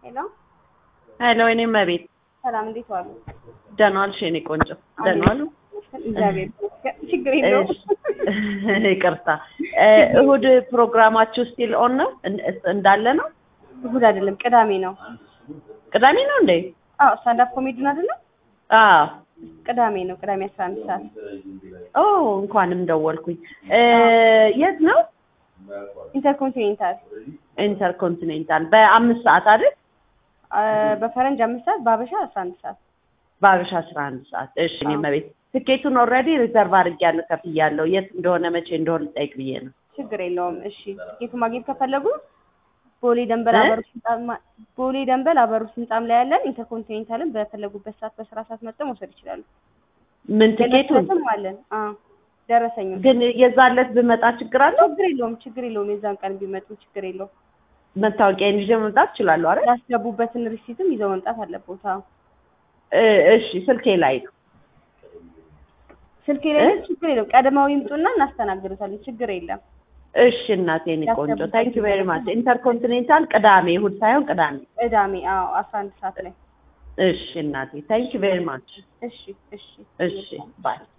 ሄሎ ሄሎ እኔም መቤት ሰላም፣ እንዴት ዋሉ? ደህና ዋልሽ የኔ ቆንጆ? ደህና ዋሉ? እግዚአብሔር ይመስገን። ችግር የለውም። ይቅርታ እሁድ ፕሮግራማችሁ ስቲል ኦን ነው እንዳለ ነው? እሑድ አይደለም ቅዳሜ ነው። ቅዳሜ ነው እንዴ? አዎ ስታንዳፕ ኮሜዲን አይደለም? አዎ ቅዳሜ ነው። ቅዳሜ አስራ አንድ ሰዓት ኦ እንኳንም ደወልኩኝ። የት ነው? ኢንተርኮንቲኔንታል ኢንተርኮንቲኔንታል በአምስት ሰዓት አይደል? በፈረንጅ አምስት ሰዓት በአበሻ አስራ አንድ ሰዓት በአበሻ አስራ አንድ ሰዓት። እሺ እኔ መቤት ትኬቱን ኦልሬዲ ሪዘርቭ አድርጌያለሁ ከፍያለሁ። የት እንደሆነ መቼ እንደሆነ ልጠይቅ ብዬ ነው። ችግር የለውም። እሺ ትኬቱ ማግኘት ከፈለጉ ቦሌ ደንበል አበሩስ ህንጻ ቦሌ ደንበል አበሩስ ህንጻም ላይ ያለን ኢንተርኮንቲኔንታልን በፈለጉበት ሰዓት በስራ ሰዓት መጥተው መውሰድ ይችላሉ። ምን ትኬቱን ደረሰኝም አለን። አዎ ደረሰኝ ግን የዛለት ብመጣ ችግር አለው? ችግር የለውም። ችግር የለውም። የዛን ቀን ቢመጡ ችግር የለውም። መታወቂያን ይዤ መምጣት እችላለሁ አይደል? ያስገቡበትን ሪሲትም ይዘው መምጣት አለበት። አዎ እሺ ስልኬ ላይ ነው። ስልኬ ላይ ችግር የለውም። ቀድመው ይምጡና እናስተናግዱታለን። ችግር የለም። እሺ እናቴ እኔ ቆንጆ ታንክ ዩ ቬሪ ማች። ኢንተርኮንቲኔንታል ቅዳሜ እሑድ ሳይሆን ቅዳሜ ቅዳሜ አዎ አስራ አንድ ሰዓት ላይ እሺ እናቴ ታንክ ዩ ቬሪ ማች። እሺ እሺ እሺ ባይ